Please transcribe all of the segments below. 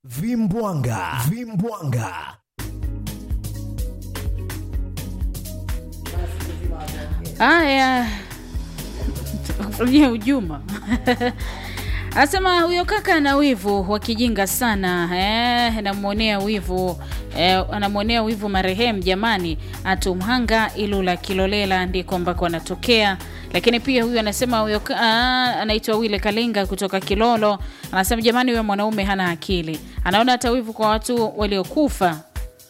Vimbwanga, Vimbwanga. Haya, ujia ujuma Anasema huyo kaka ana wivu wa kijinga sana eh, anamwonea wivu eh, anamwonea wivu marehemu. Jamani, atumhanga Ilula Kilolela ndiko ambako anatokea. Lakini pia huyu anasema huyo ka- ah, anaitwa Wile Kalinga kutoka Kilolo, anasema jamani, huyo mwanaume hana akili, anaona hata wivu kwa watu waliokufa.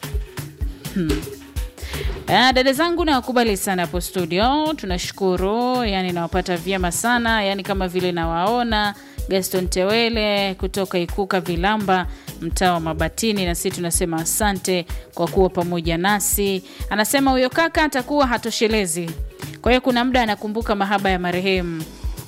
Ah, dada zangu nawakubali sana hapo studio, tunashukuru. Yani nawapata vyema sana, yani kama vile nawaona Gaston Tewele kutoka Ikuka Vilamba, mtaa wa Mabatini, na sisi tunasema asante kwa kuwa pamoja nasi. Anasema huyo kaka atakuwa hatoshelezi, kwa hiyo kuna muda anakumbuka mahaba ya marehemu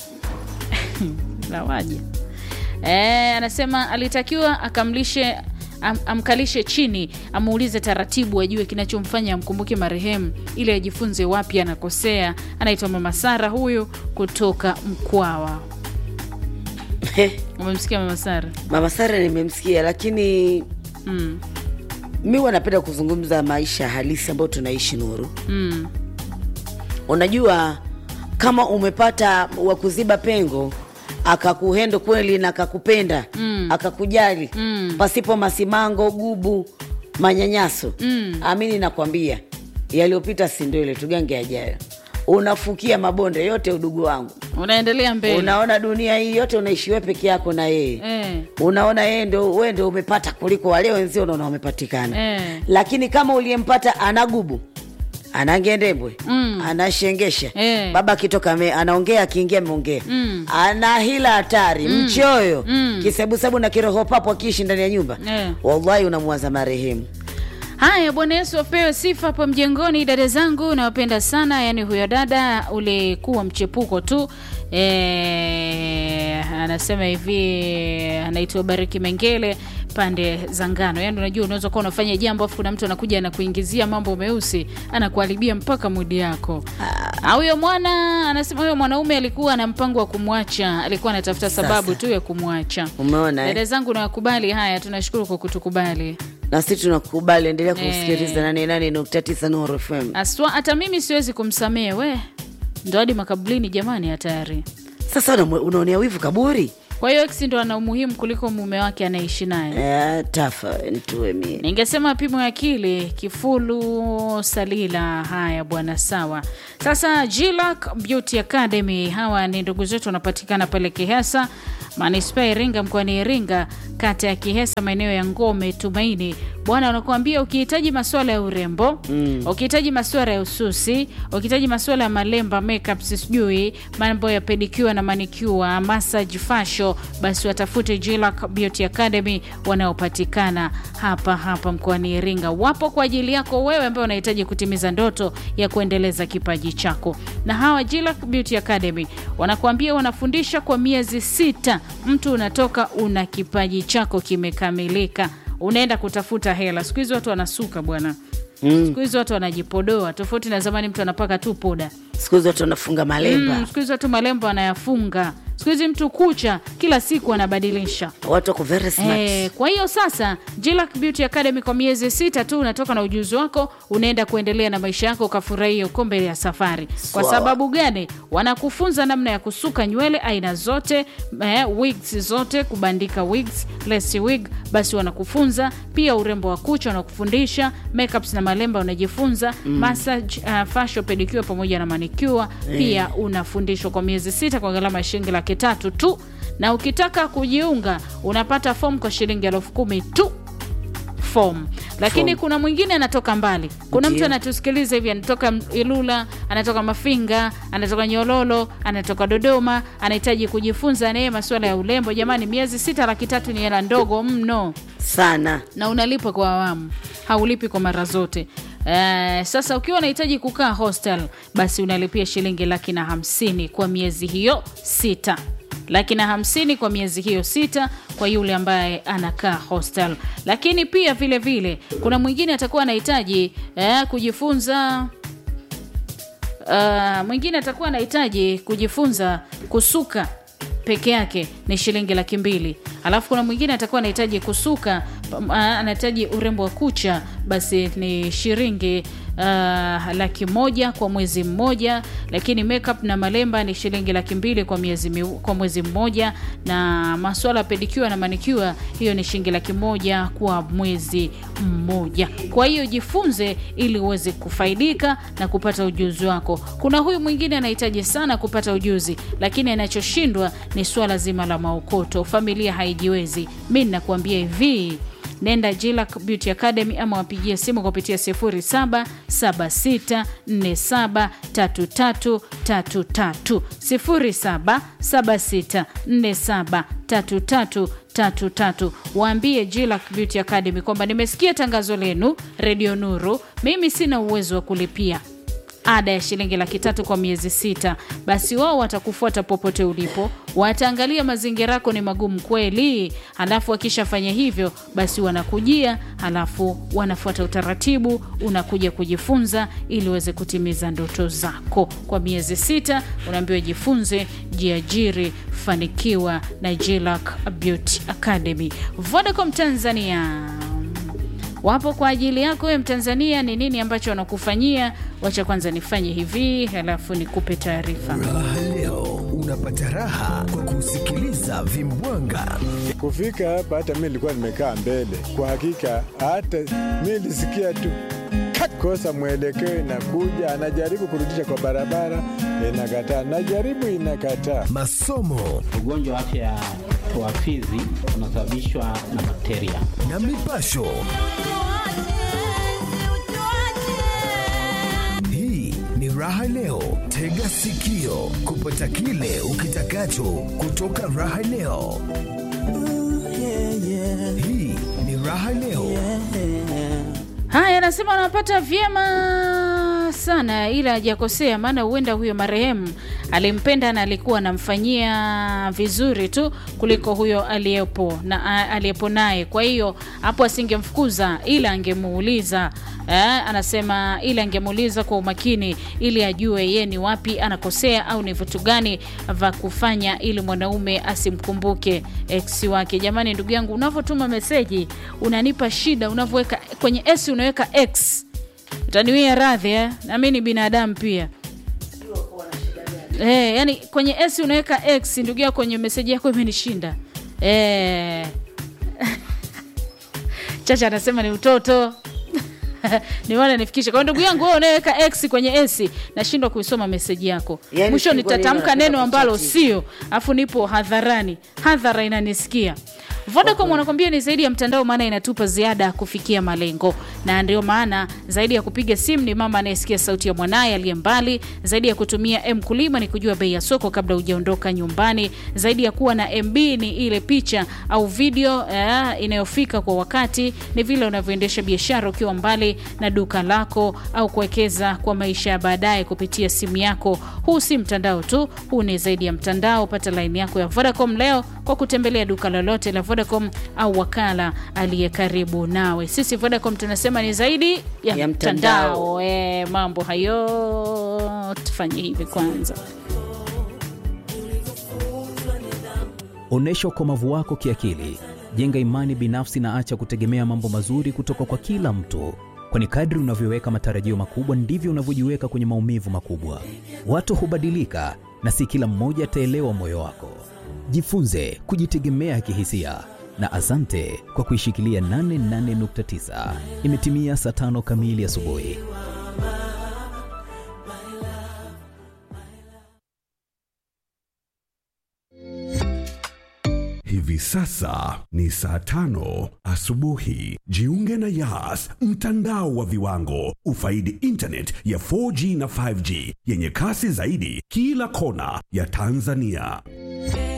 lawaje Eh, anasema alitakiwa akamlishe am, amkalishe chini amuulize taratibu ajue kinachomfanya amkumbuke marehemu ili ajifunze wapi anakosea. Anaitwa Mama Sara huyu kutoka Mkwawa. Umemsikia Mama Sara? Mama Sara nimemsikia, lakini Mm, mi huwa napenda kuzungumza maisha halisi ambayo tunaishi Nuru. mm, Unajua, kama umepata wa kuziba pengo akakuhendo kweli na akakupenda Mm. akakujali Mm. pasipo masimango, gubu, manyanyaso Mm. amini nakwambia, yaliyopita si ndwele, tugange yajayo. Unafukia mabonde yote, udugu wangu. unaendelea mbele Unaona dunia hii yote unaishi wewe peke yako na yeye eh, unaona yeye ndo wewe ndo umepata kuliko wale wenzio, unaona wamepatikana eh, lakini kama uliyempata ana gubu ana ngendembwe Mm. anashengesha Eh. baba akitoka ame- anaongea akiingia ameongea Mm. ana hila hatari mchoyo Mm. kisebusebu na kiroho papo akiishi ndani ya nyumba Eh. wallahi unamwaza marehemu Haya, Bwana Yesu apewe sifa hapo mjengoni. Dada zangu nawapenda sana, yaani huyo dada ulikuwa mchepuko tu. E, anasema hivi, anaitwa Bariki Mengele pande za ngano. Yaani unajua unaweza kuwa unafanya jambo afu kuna mtu anakuja anakuingizia mambo meusi, anakuharibia mpaka mudi yako. Ah, Huyo mwana anasema huyo mwanaume alikuwa na mpango wa kumwacha, alikuwa anatafuta sababu tu ya kumwacha. umeona Dada eh? zangu nawakubali. Haya, tunashukuru kwa kutukubali. na sisi tunakubali endelea Eh. kusikiliza nane nane nukta tisa Nuru FM Aswa, hata mimi siwezi kumsamehe we, ndo hadi makaburini jamani, hatari. sasa unamwe- unaonea wivu kaburi Kwa hiyo ex ndo ana umuhimu kuliko mume wake anaishi naye. eh, tafa ntue mie Ningesema pimo ya akili Kifulu Salila. Haya bwana, sawa. Sasa Jilac Beauty Academy, hawa ni ndugu zetu, wanapatikana pale Kihesa manispaa ya Iringa, mkoani Iringa, kata ya Kihesa, maeneo ya Ngome Tumaini. Bwana, wanakuambia ukihitaji masuala ya urembo mm. ukihitaji masuala ya ususi, ukihitaji masuala ya malemba, makeup, sijui mambo ya pedicure na manicure, massage, fashion, basi watafute Jilac Beauty Academy wanaopatikana hapa hapa mkoani Iringa. Wapo kwa ajili yako wewe ambaye unahitaji kutimiza ndoto ya kuendeleza kipaji chako. Na hawa Jilac Beauty Academy wanakuambia wanafundisha kwa miezi sita, mtu unatoka una kipaji chako kimekamilika, unaenda kutafuta hela. Siku hizi watu wanasuka bwana, siku hizi watu wanajipodoa, tofauti na zamani, mtu anapaka tu poda. siku hizi watu wanafunga malemba Mm, siku hizi watu malembo anayafunga. Siku hizi mtu kucha kila siku anabadilisha. watu wako very smart Eh, kwa hiyo sasa Jilac Beauty Academy kwa miezi sita tu unatoka na ujuzi wako, unaenda kuendelea na maisha yako, ukafurahia kombe ya safari. Kwa Sawa. sababu gani? Wanakufunza namna ya kusuka nywele aina zote, eh, wigs zote, kubandika wigs, lace wig, basi wanakufunza pia urembo wa kucha, wanakufundisha makeups na malemba, unajifunza massage, uh, facial, pedicure pamoja na manicure pia unafundishwa kwa miezi sita kwa gharama ya shilingi laki tatu tu na ukitaka kujiunga unapata fomu kwa shilingi elfu kumi tu fomu lakini Form. kuna mwingine anatoka mbali kuna mtu Ndio. anatusikiliza hivi anatoka ilula anatoka mafinga anatoka nyololo anatoka dodoma anahitaji kujifunza naye masuala ya urembo jamani miezi sita laki tatu ni hela ndogo mno sana na unalipa kwa awamu haulipi kwa mara zote Eh, sasa ukiwa unahitaji kukaa hostel basi unalipia shilingi laki na hamsini kwa miezi hiyo sita laki na hamsini kwa miezi hiyo sita kwa yule ambaye anakaa hostel lakini pia vile vile kuna mwingine atakuwa anahitaji eh, kujifunza uh, mwingine atakuwa anahitaji kujifunza kusuka peke yake ni shilingi laki mbili alafu kuna mwingine atakuwa anahitaji kusuka pam- a- anahitaji urembo wa kucha basi ni shilingi uh, laki moja kwa mwezi mmoja lakini makeup na malemba ni shilingi laki mbili kwa miezi mi, kwa mwezi mmoja na maswala ya pedicure na manicure hiyo ni shilingi laki moja kwa mwezi mmoja kwa hiyo jifunze ili uweze kufaidika na kupata ujuzi wako kuna huyu mwingine anahitaji sana kupata ujuzi lakini anachoshindwa ni swala zima la maokoto familia haijiwezi mi ninakuambia hivi nenda Jilac Beauty Academy ama wapigie simu kupitia 0776473333 0776473333 waambie Jilac Beauty Academy kwamba nimesikia tangazo lenu Radio Nuru, mimi sina uwezo wa kulipia ada ya shilingi laki tatu kwa miezi sita basi wao watakufuata popote ulipo wataangalia mazingira yako ni magumu kweli halafu wakishafanya hivyo basi wanakujia halafu wanafuata utaratibu unakuja kujifunza ili uweze kutimiza ndoto zako kwa miezi sita unaambiwa jifunze jiajiri fanikiwa na Jilac Beauty Academy Vodacom Tanzania wapo kwa ajili yako wewe Mtanzania. Ni nini ambacho wanakufanyia? Wacha kwanza nifanye hivi, halafu nikupe taarifa. Raha leo unapata raha kwa kusikiliza vimbwanga. Kufika hapa hata mi nilikuwa nimekaa mbele. Kwa hakika hata mi nilisikia tu kat, kosa mwelekeo, inakuja anajaribu kurudisha kwa barabara, inakataa, najaribu inakataa. Masomo Ugonjwa wa afya ya wa fizi unasababishwa na bakteria. na mipasho. Hii ni Raha Leo, tega sikio kupata kile ukitakacho kutoka Raha Leo. Hii ni Raha Leo. Haya, anasema anapata vyema sana, ila hajakosea, maana huenda huyo marehemu alimpenda na alikuwa anamfanyia vizuri tu kuliko huyo aliyepo na a- aliyepo naye. Kwa hiyo hapo asingemfukuza, ila angemuuliza eh, anasema ila angemuuliza kwa umakini ili ajue ye ni wapi anakosea au ni vitu gani vya kufanya ili mwanaume asimkumbuke ex wake. Jamani, ndugu yangu, unavyotuma meseji unanipa shida, unavyoweka kwenye s unaweka x, utaniwia radhi eh? na mi ni binadamu pia. Eh, yani kwenye s unaweka x, ndugu yako, kwenye meseji yako imenishinda eh. Chacha anasema ni utoto niwana nifikishe kwa ndugu yangu wewe unaweka x kwenye s nashindwa kuisoma meseji yako Yaani mwisho sikuwa nitatamka neno neno nataka ambalo kuchatisha. sio afu nipo hadharani hadhara inanisikia Vodacom wanakwambia ni zaidi ya mtandao, maana inatupa ziada ya kufikia malengo, na ndio maana zaidi ya kupiga simu ni mama anayesikia sauti ya mwanaye aliye mbali, zaidi ya kutumia M kulima ni kujua bei ya soko kabla hujaondoka nyumbani, zaidi ya kuwa na MB ni ile picha au video eh, inayofika kwa wakati, ni vile unavyoendesha biashara ukiwa mbali na duka lako au kuwekeza kwa maisha ya baadaye kupitia simu yako. Huu si mtandao tu, huu ni zaidi ya mtandao. Pata laini yako ya Vodacom leo kwa kutembelea duka lolote la Vodacom au wakala aliye karibu nawe. Sisi Vodacom tunasema ni zaidi ya, Ya mtandao. mtandao. E, mambo hayo tufanye hivi kwanza. Onyesha ukomavu wako kiakili, jenga imani binafsi na acha kutegemea mambo mazuri kutoka kwa kila mtu, kwani kadri unavyoweka matarajio makubwa ndivyo unavyojiweka kwenye maumivu makubwa. Watu hubadilika na si kila mmoja ataelewa moyo wako. Jifunze kujitegemea kihisia na asante kwa kuishikilia 88.9. Imetimia saa tano kamili asubuhi. Hivi sasa ni saa tano asubuhi. Jiunge na Yas, mtandao wa viwango. Ufaidi internet ya 4G na 5G yenye kasi zaidi kila kona ya Tanzania.